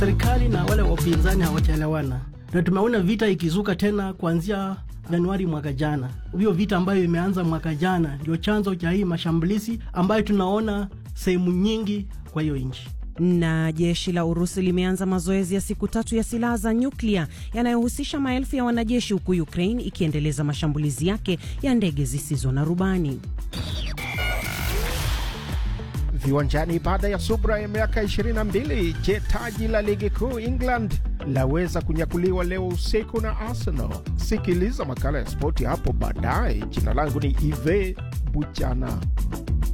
Serikali na wale wapinzani hawajaelewana, na tumeona vita ikizuka tena kuanzia Januari mwaka jana. Hiyo vita ambayo imeanza mwaka jana ndio chanzo cha hii mashambulizi ambayo tunaona sehemu nyingi kwa hiyo nchi. Na jeshi la Urusi limeanza mazoezi ya siku tatu ya silaha za nyuklia yanayohusisha maelfu ya wanajeshi, huku Ukraine ikiendeleza mashambulizi yake ya ndege zisizo na rubani. Viwanjani baada ya subra ya miaka 22. Je, taji la ligi kuu England laweza kunyakuliwa leo usiku na Arsenal? Sikiliza makala ya spoti hapo baadaye. Jina langu ni Ive Buchana.